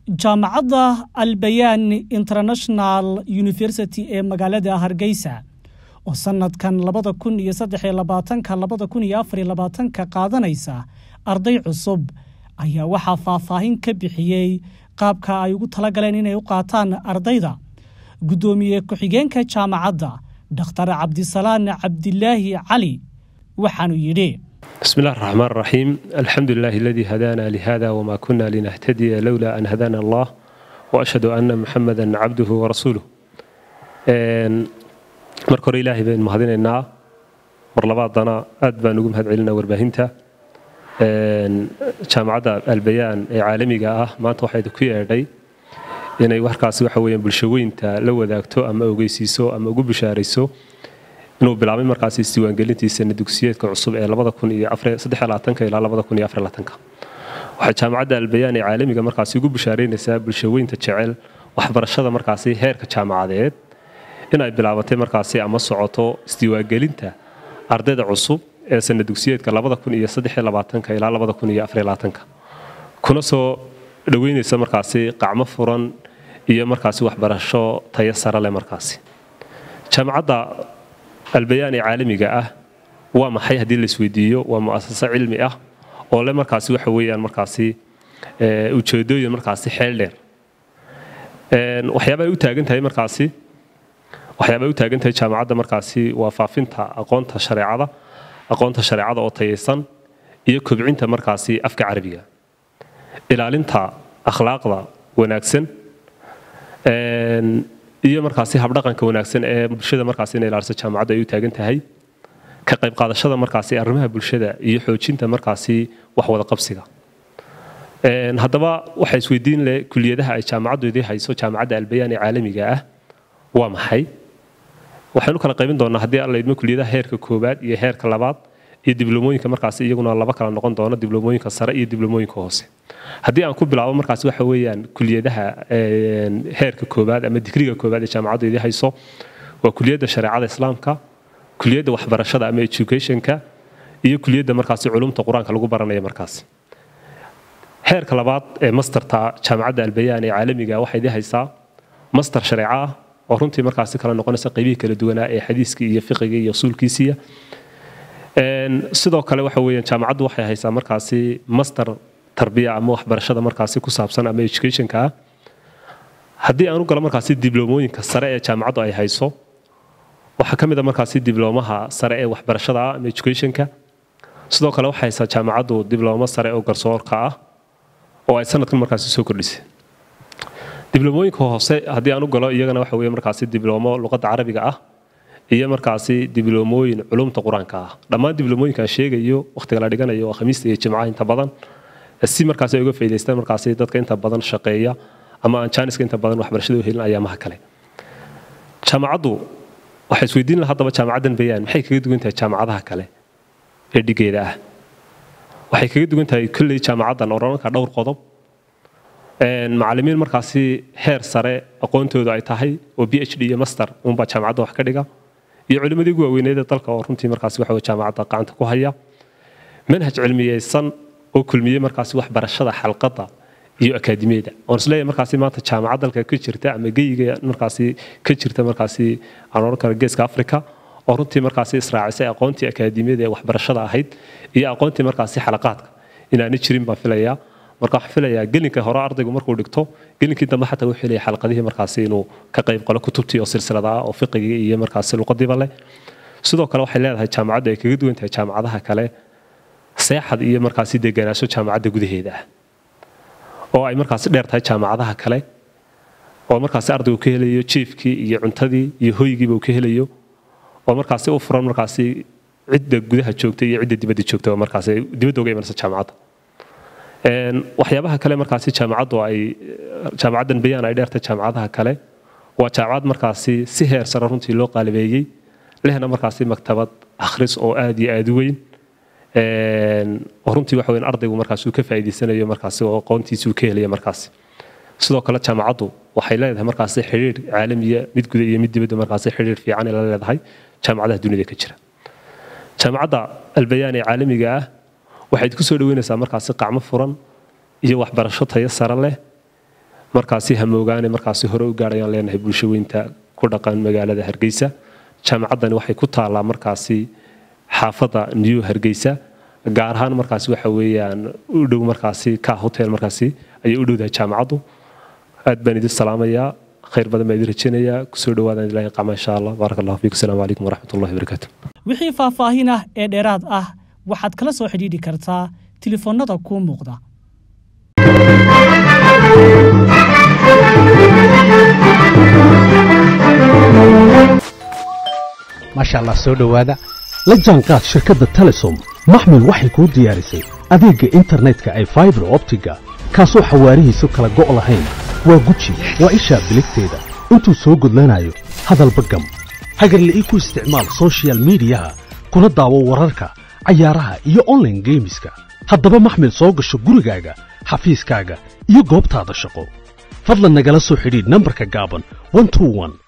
jaamacadda albayaan international university ee magaalada hargeysa oo sanadkan labada kun iyo saddexiyo labaatanka labada kun iyo afariyo labaatanka qaadanaysa arday cusub ayaa waxaa faahfaahin ka bixiyey qaabka ay ugu talagaleen inay u qaataan ardayda guddoomiye ku-xigeenka jaamacadda dhakhtar cabdisalaan cabdilaahi cali waxaanu yidhi بسم الله الرحمن الرحيم الحمد لله الذي هدانا لهذا وما كنا لنهتدي لولا أن هدانا الله وأشهد أن محمدا عبده ورسوله marka hore ilaahay baynu mahadinaynaa mar labaadana aad baan ugu mahad celinaa warbaahinta jaamacadda albayaan ee caalamiga ah maanta waxay ku yeedhay inay warkaasi waxa weeyaan bulshaweynta la wadaagto ama ogeysiiso ama ugu bishaarayso inuu bilaabay markaasi isdiiwaangelintiisana dugsiyeedka cusub ee ilaa waxay jaamacadda albayaan ee caalamiga markaasi ugu bishaaraynaysaa bulshaweynta jecel waxbarashada markaasi heerka jaamacadeed inay bilaabatay markaasi ama socoto isdiiwaangelinta ardayda cusub ee sana dugsiyeedka ilaa kuna soo dhoweynaysa markaasi qacmo furan iyo markaasi waxbarasho tayo sare leh markaasi jaamacadda albayaan ee caalamiga ah waa maxay haddii laisweydiiyo waa mu'asaso cilmi ah oo le markaasi waxa weeyaan markaasi ujeedooyin markaasi xeel dheer waxyaaba ay u taagan tahay markaasi waxyaaba ay u taagan tahay jaamacadda markaasi waa faafinta aqoonta shareecada aqoonta shareecada oo tayaysan iyo kobcinta markaasi afka carabiga ilaalinta akhlaaqda wanaagsan iyo markaasi habdhaqanka wanaagsan ee bulshada markaasi inay ilaaliso jaamacaddu ay u taagan tahay ka qayb qaadashada markaasi arrimaha bulshada iyo xoojinta markaasi wax wada qabsiga haddaba waxaa isweydiin leh kuliyadaha ay jaamacaddoodii hayso jaamacadda albayaan ee caalamiga ah waa maxay waxaynu kala qaybin doonaa haddii alla idmo kuliyadaha heerka koowaad iyo heerka labaad iyo dibloomooyinka markaasi iyaguna laba kala noqon doono dibloomooyinka sare iyo dibloomooyinka hoose haddii aan ku bilaabo markaasi waxa weeyaan kuliyadaha heerka koowaad ama digriga koowaad ee jaamacaddoodii hayso waa kuliyadda shareecada islaamka kuliyadda waxbarashada ama educationka iyo kuliyadda markaasi culumta qur-aanka lagu baranaya markaasi heerka labaad ee masterta jaamacadda albayaan ee caalamiga waxay idii haysaa master shareeco ah oo runtii markaasi kala noqonaysa qaybihii kala duwanaa ee xadiiskii iyo fiqiga iyo usuulkiisiya sidoo kale waxa weeyaan jaamacaddu waxay haysaa markaasi master tarbiya ama waxbarashada markaasi ku saabsan ama educationka ah haddii aan u galo markaasi dibloomooyinka sare ee jaamacaddu ay hayso waxaa ka mid a markaasi dibloomaha sare ee waxbarashada ah ama educationka sidoo kale waxay haysaa jaamacaddu dibloomo sare oo garsoorka ah oo ay sanadkan markaasi soo kordhisay dibloomooyinka hoose haddii aan u galo iyagana waxa weeye markaasi dibloomo luqadda carabiga ah iyo markaasi dibloomooyin culumta qur-aanka ah dhammaan dibloomooyinkaan sheegayo wakhtiga la dhiganayo waa khamiista iyo jimcaha inta badan si markaasi ay uga faa'idaystaan markaasi dadka inta badan shaqeeya ama aan jaaniska inta badan waxbarashada u helin ayaamaha kale jaamacaddu waxay isweydiin laha haddaba jaamacaddan bayaan maxay kaga duwan tahay jaamacadaha kale ee dhigeeda ah waxay kaga duwan tahay kolley jaamacaddan oranka dhowr qodob macallimiin markaasi heer sare aqoontoodu ay tahay oo b h d iyo master unbaa jaamacadda wax ka dhiga iyo culimmadii ugu waaweyneeda dalka oo runtii markaasi waxa jaamacadda gacanta ku haya manhaj cilmiyeysan oo kulmiyey markaasi waxbarashada xalqadda iyo akaadimiyada oon isleeyahay markaasi maanta jaamacad dalka ka jirta ama geyiga markaasi ka jirta markaasi aan odhan karo geeska africa oo runtii markaasi israacisay aqoontii akaadimiyada ee waxbarashada ahayd iyo aqoontii markaasi xalaqaadka inaana jirin baan filayaa marka waxaan filayaa gelinka hore ardaygu markuu dhigto gelinkii dambe xataa wuxuu leeyahay xalqadihii markaasi inuu ka qayb qalo kutubtii oo silsilada ah oo fiqigii iyo markaasi luqadiiba leh sidoo kale waxay leedahay jaamacaddu ay kaga duwan tahay jaamacadaha kale seexad iyo markaasi deganaansho jaamacadda gudaheeda ah oo ay markaasi dheer tahay jaamacadaha kale oo markaasi ardaygu ka helayo jiifkii iyo cuntadii iyo hoygiiba uu ka helayo oo markaasi u furan markaasi cidda gudaha joogta iyo cidda dibadda joogta markaasi dibadda uga imanaysa jaamacadda waxyaabaha kale markaasi jaamacaddu ay jaamacaddan bayaan ay dheertay jaamacadaha kale waa jaamacad markaasi si heer sare runtii loo qaalibeeyey lehna markaasi maktabad akhris oo aad iyo aad u weyn oo runtii waxa weyn ardaygu markaasi uu ka faa'iidaysanayo markaasi oo aqoontiisa uu ka helaya markaasi sidoo kale jaamacaddu waxay leedahay markaasi xidhiir caalamiya mid guda iyo mid dibadda markaasi xidhiir fiican ay la leedahay jaamacadaha dunida ka jira jaamacadda albayaan ee caalamiga ah waxayd ku soo dhaweynaysaa markaasi qacmo furan iyo waxbarasho tayo sare leh markaasi hamoogaane markaasi hore u gaadhayaan leenahay bulsho weynta ku dhaqan magaalada hargeysa jaamacaddani waxay ku taallaa markaasi xaafadda new hargeysa gaar ahaan markaasi waxa weeyaan u dhow markaasi ka hotel markaasi ayay u dhowdahay jaamacaddu aad baan idin salaamayaa khayr badan baan idin rajeynayaa kusoo dhawaadaan ilahay qama insha allah baarak allahu fiikum asalaamu calaykum waraxmat ullahi wabarakaatu wixii faahfaahin ah ee dheeraad ah waxaad kala soo xidhiidhi kartaa tilifoonnada kuu muuqda maasha allah soo dhowaada la jaanqaad shirkadda telesom maxmil waxay kuu diyaarisay adeegga internetka ay faibar optiga kaasoo xawaarihiisu kala go' lahayn waa guji waa ishaa biligteeda intuu soo gudlanayo hadalba gam hagarle ii ku isticmaal soshiyal miidiyaha kuna daawo wararka cayaaraha iyo onlaine geemiska haddaba maxmil soo gasho gurigaaga xafiiskaaga iyo goobtaada shaqo fadlan nagala soo xidhiidh nambarka gaaban